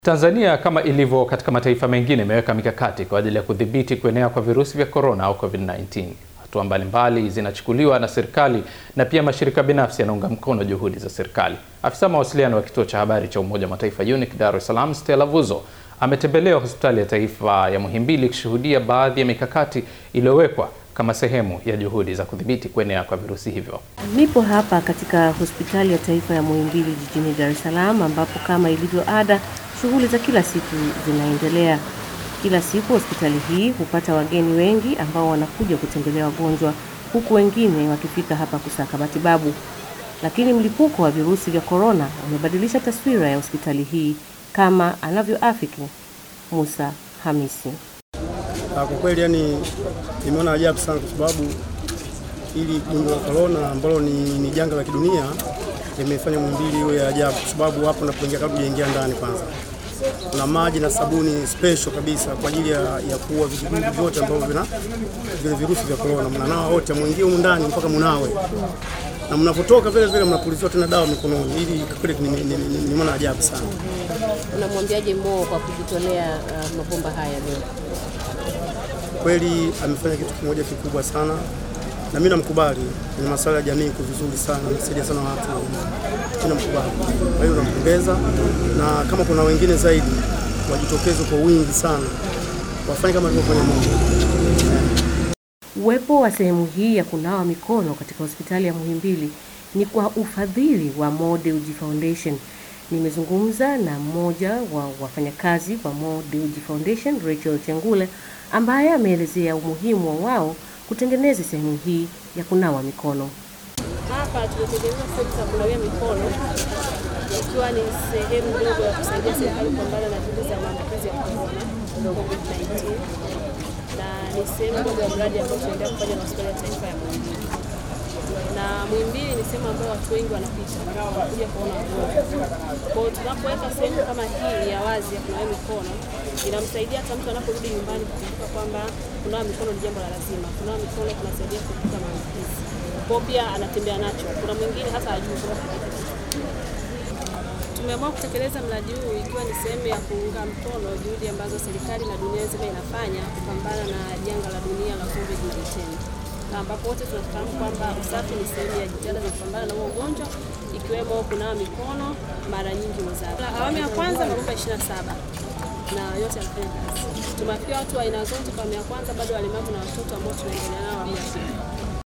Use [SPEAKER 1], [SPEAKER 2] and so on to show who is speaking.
[SPEAKER 1] Tanzania kama ilivyo katika mataifa mengine imeweka mikakati kwa ajili ya kudhibiti kuenea kwa virusi vya korona au COVID-19. Hatua mbalimbali zinachukuliwa na serikali na pia mashirika binafsi yanaunga mkono juhudi za serikali. Afisa mawasiliano wa kituo cha habari cha Umoja wa Mataifa UNIC Dar es Salaam, Stella Vuzo ametembelea hospitali ya taifa ya Muhimbili kushuhudia baadhi ya mikakati iliyowekwa kama sehemu ya juhudi za kudhibiti kuenea kwa virusi hivyo.
[SPEAKER 2] Nipo hapa katika hospitali ya taifa ya Muhimbili jijini Dar es Salaam ambapo kama ilivyo ada shughuli za kila siku zinaendelea. Kila siku hospitali hii hupata wageni wengi ambao wanakuja kutembelea wagonjwa, huku wengine wakifika hapa kusaka matibabu. Lakini mlipuko wa virusi vya korona umebadilisha taswira ya hospitali hii, kama anavyoafiki Musa Hamisi.
[SPEAKER 3] Kwa kweli, yani nimeona ajabu sana, kwa sababu ili gonjwa la korona ambalo ni, ni janga la kidunia limefanya Muhimbili iwe ya ajabu, kwa sababu hapo unapoingia, kabla hujaingia ndani, kwanza kuna maji na sabuni special kabisa kwa ajili ya, ya kuua vijidudu vyote ambavyo vina vile virusi vya korona. Mnanawa wote, mwingie humu ndani mpaka mnawe, na mnapotoka vile vile mnapuliziwa tena dawa mikononi. Ili kweli nimeona ajabu sana.
[SPEAKER 2] Unamwambiaje Mo kwa kujitolea uh, mabomba haya leo?
[SPEAKER 3] Kweli amefanya kitu kimoja kikubwa sana na mimi namkubali kwenye masuala ya jamii, iko vizuri sana, amesaidia sana watu, mimi namkubali. Kwa hiyo nampongeza, na kama kuna wengine zaidi wajitokeze kwa wingi sana, wafanye kama alivyofanya Mungu.
[SPEAKER 2] Uwepo wa sehemu hii ya kunawa mikono katika hospitali ya Muhimbili ni kwa ufadhili wa Mo Dewji Foundation. Nimezungumza na mmoja wa wafanyakazi wa Mo Dewji Foundation, Rachel Chengule, ambaye ameelezea umuhimu wa wao kutengeneza sehemu hii ya kunawa mikono.
[SPEAKER 4] Hapa tumetengeneza sehemu za kunawia mikono ikiwa ni sehemu ndogo ya kusaidia serikali kupambana na juhudi za maambukizi ya korona COVID-19, na ni sehemu ndogo ya mradi ambao tunaendelea kufanya na hospitali ya taifa ya Muhimbili. Na Muhimbili ni sehemu ambayo watu wengi wanapita wanakuja kuona wagonjwa. Kwa hiyo tunapoweka sehemu kama hii ya wazi ya kunawia mikono inamsaidia hata mtu anaporudi nyumbani kukumbuka kwamba kunawa mikono ni jambo la lazima. Kunawa mikono kunasaidia kuepuka maambukizi. Kwa pia anatembea nacho. Kuna mwingine hata hajui Tumeamua kutekeleza mradi huu ikiwa ni sehemu ya kuunga mkono juhudi ambazo serikali na dunia nzima inafanya kupambana na janga la dunia la COVID-19 na ambapo wote tunafahamu kwamba usafi ni sehemu ya jitihada za kupambana na huo ugonjwa ikiwemo kunawa mikono mara nyingi mwezake. Awamu ya kwanza mabomba 27 na yote yanafanya kazi. Tumewafikia watu wa aina zote. Kwa awamu ya kwanza bado walemavu na watoto ambao tunaendelea nao awamu ya pili.